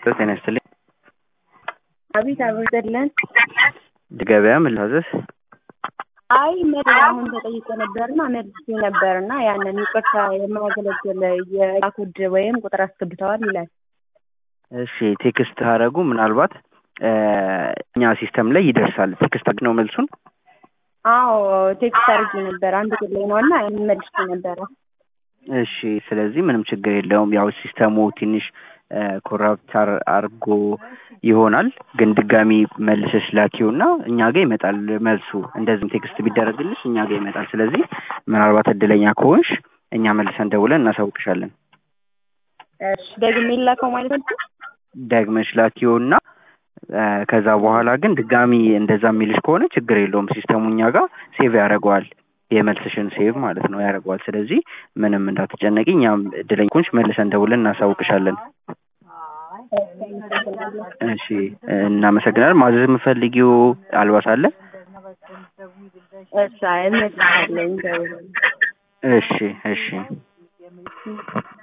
ጤና ይስጥልኝ። አቤት አብሮይጠለን ገበያ ምን ልታዘዝ? አይ መድ አሁን ተጠይቆ ነበርና መልስ ነበርና ያንን ይቅርታ የማያገለግል የዕቃ ኮድ ወይም ቁጥር አስገብተዋል ይላል። እሺ ቴክስት አረጉ ምናልባት እኛ ሲስተም ላይ ይደርሳል። ቴክስት ነው መልሱን። አዎ ቴክስት አድርጌ ነበር አንድ ቁጥር ላይ ነው እና መልስ ነበረ። እሺ ስለዚህ ምንም ችግር የለውም። ያው ሲስተሙ ትንሽ ኮራፕት አርጎ ይሆናል፣ ግን ድጋሚ መልሰሽ ላኪውና እኛ ጋር ይመጣል መልሱ። እንደዚህም ቴክስት ቢደረግልሽ እኛ ጋር ይመጣል። ስለዚህ ምናልባት እድለኛ ከሆንሽ እኛ መልሰን ደውለን እናሳውቅሻለን። እሺ ደግሜ ላከው ማለት ነው። ደግመሽ ላኪውና ከዛ በኋላ ግን ድጋሚ እንደዛ የሚልሽ ከሆነ ችግር የለውም። ሲስተሙ እኛ ጋር ሴቭ ያደርገዋል። የመልስሽን ሴቭ ማለት ነው ያደርገዋል። ስለዚህ ምንም እንዳትጨነቂ፣ እኛም እድለኛ ከሆንሽ መልሰን ደውለን እናሳውቅሻለን። እሺ እናመሰግናለን። ማዘዝ የምፈልጊው አልባስ አለ? እሺ እመልሳለሁ። እሺ እሺ